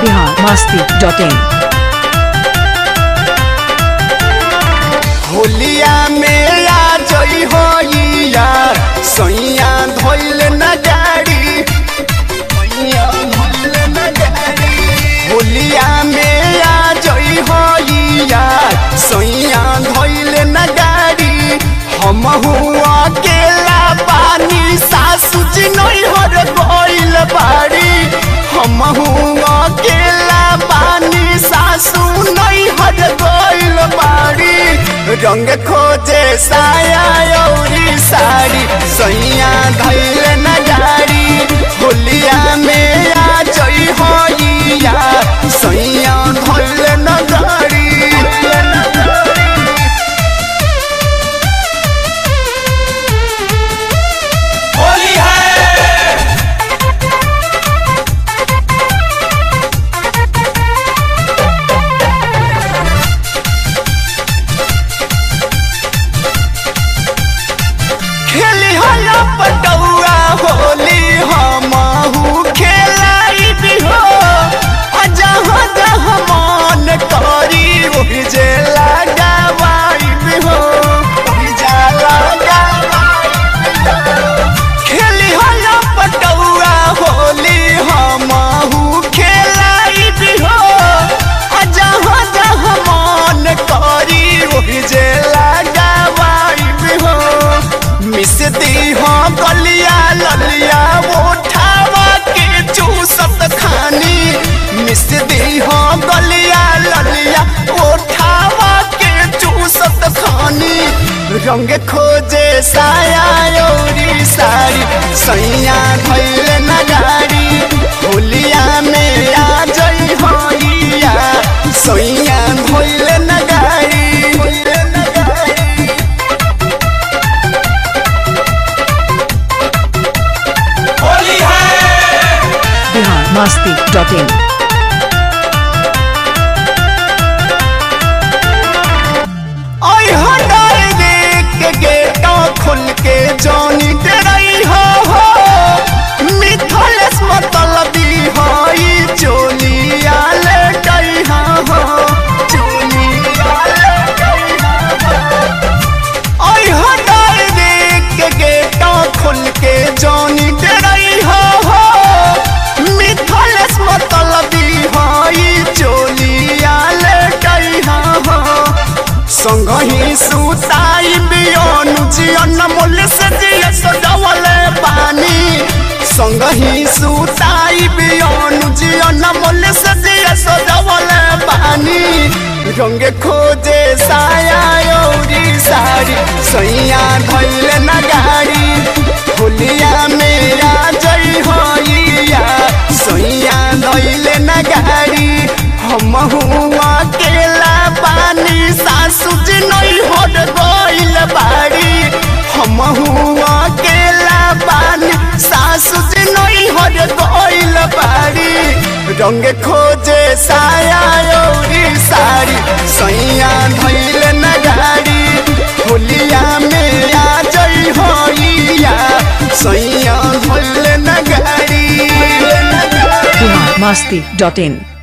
Bihar Masti dot in होलिया में आ जई होइया सैया धोइल न गाड़ी सैया धोइल न गाड़ी होलिया में आ जई होइया सैया धोइल न गाड़ी हम हुआ अकेला पानी सासु जी नहीं हर गइल बाड़ी हम हुआ अकेला पानी सासु नहीं हर गइल बाड़ी रंग खोजे साया औरी साड़ी सैया धैल न गाड़ी होलिया में आ जई होइया सैया धैल न गाड़ी होली है खेली होला पटौआ होली हमहू खेलाई भी हो आ जहाँ जहाँ मन करी ओहि जे लगावाई भी हो ओहि जा लगावाई भी हो। खेली होला पटौआ होली हमहू खेलाई भी हो आ जहाँ जहाँ मन करी ओहि जे लगावाई भी हो मिस दी हो गलिया ललिया उठावा के चूसत खानी मिस दी हो गलिया ललिया उठावा के चूसत खानी रंग खोजे साया औरी साड़ी सैया धैल न गाड़ी होलिया में आ जई होइया सैया धैल न गाड़ी धैल न गाड़ी होली है बिहार मस्ती डॉट इन ओय हटाए देख गेटा खुल के जानी तेरई हो हो मिथलेस मतलबी हई चोलिया ले गई हा हो चोलिया ले गई हा हो ओय हटाए देख गेटा खुल के जानी तेरई हो हो मिथलेस मतलबी हई चोलिया ले गई हा हो संगही सुताई बियोनु जियन मोल से जिय सजवले पानी संगही सुताई बियोनु जियन मोल से जिय सजवले पानी रंग खोजे साया औरी साड़ी सैया धैल न गाड़ी होलिया में आ जई होइया सैया धैल न गाड़ी हम हुआ अकेला पानी सासु जी नहीं होट गइल बाड़ी हम हुआ अकेला पानी सासु जी नहीं होट गइल बाड़ी रंग खोजे साया औरी साड़ी सैया धैल न गाड़ी होलिया में आ जई होइया सैया धैल न गाड़ी बिहार मस्ती डॉट इन